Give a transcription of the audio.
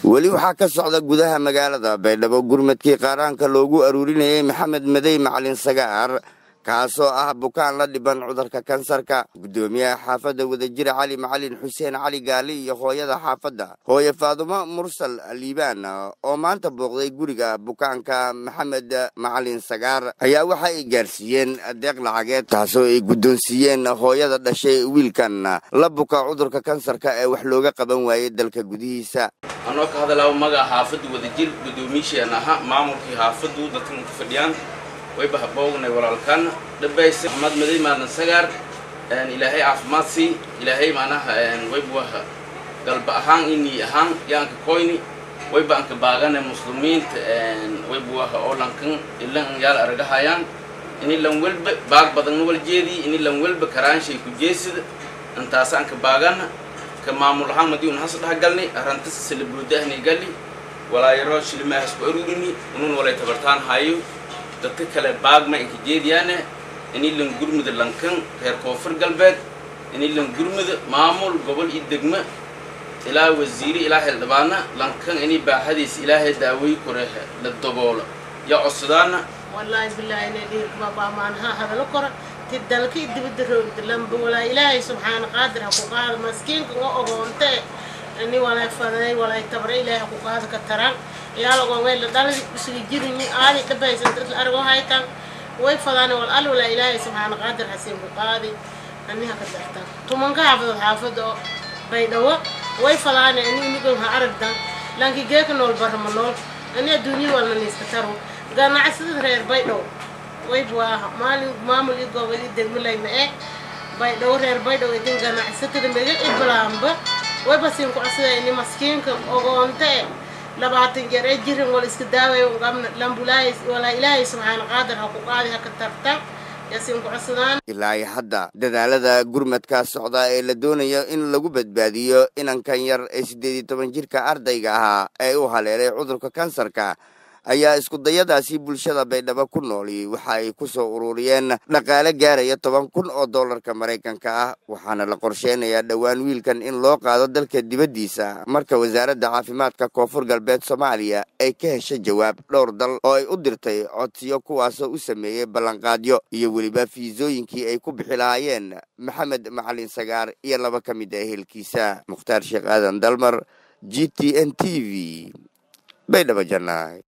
weli waxaa ka socda gudaha magaalada baydhabo gurmadkii qaaraanka loogu aruurinayay maxamed madey macalin sagaar kaasoo ah bukaan la dhiban cudurka kansarka guddoomiyaha xaafadda wadajira cali macalin xuseen cali gaali iyo hooyada xaafadda hooye faadumo mursal liibaan oo maanta booqday guriga bukaanka maxamed macalin sagaar ayaa waxa ay gaarsiiyeen deeq lacageed taasoo ay guddoonsiiyeen hooyada dhashay wiilkan la buka cudurka kansarka ee wax looga qaban waayey dalka gudihiisa anoo ka hadalaa magaca xaafadda wadajir guddoomiyiisheen ahaa maamulkii xaafaddu dadkan ka fadhiyaan way bahaboognay walaalkan dhabayse maxamed madey maalin sagaar ilaahay caafimaad sii ilaahay macnaha waybuwaha galba ahaan inii ahaan yaanka koyni wayba anka baagane muslimiinta waybuwaha oo lankan ilan yaal aragahayaan ini lan welba baag badanna wal jeedii ini lan welba karaanshay ku jeesida intaasa anka baagana ka maamul ahaan madiun has dhahagalni arrantas salabuudahni gali walaayaro shilimaahas ku aruurini unun walay tabartaan hayo dadka kale baagma inka jeediyaane ini lan gurmuda lankan reer koonfur galbeed ini lan gurmuda maamul gobol iyo degmo ilaa wasiire ilaa xildhibaana lankan ini baaxadiisa ilaahay daawey kore la daboolo yaa codsadaana wallaahi bilaahi inay dhiirkuma baamaanaha hadalo kora ti dalka dibadda roogda lamba walaa ilaahay subxaana qaadir ha ku qaada maskiinka nga ogoontee ini walay faday walay tabra ilaahay ha ku qaada ka taraan iyaalagongay la dhaladi isuga jirini aadi dhabaysan dad la argo haytan way fadaane wal al walaa ilaahay subxaana qaadir hasiin ku qaadi aniha ka dartan tumanka xaafadood xaafada oo baydhawo way fadaane ani unigon ha aragdan lanki geeka nool barama nool ani adduunya walna niiska taro ganacsadad reer baydhaw way buwaaha maalin maamul i gobol i degmalayma eh baydhawo reer baydhaw idin ganacsatada mega iblaamba way basiin ku cosada ini maskiinka ogoonte labaatan jeer ee jirin wal iska daaway qabna lambulaay walaa ilaahay subxaana qaadir ha ku qaadi ha ka tarta yaasiin ku codsadaan ilaa iyo hadda dadaalada gurmadka socda ee la doonayo in lagu badbaadiyo inankan yar ee siddeed iyo toban jirka ardayga ahaa ee u haleelay cudurka kansarka ayaa iskudayadaasi bulshada baydhabo ku nooli waxa ay ku soo ururiyeen dhaqaale gaaraya toban kun oo dollarka maraykanka ah waxaana la qorsheynayaa dhowaan wiilkan in loo qaado dalka dibaddiisa marka wasaaradda caafimaadka koonfur galbeed soomaaliya ay ka heshay jawaab dhowr dal oo ay u dirtay codsiyo kuwaasoo u sameeyey ballanqaadyo iyo weliba fiisooyinkii ay ku bixi lahaayeen maxamed macalin sagaar iyo laba ka mid ah ehelkiisa mukhtaar sheekh aadan dalmar g t n t v baydhabo jannaay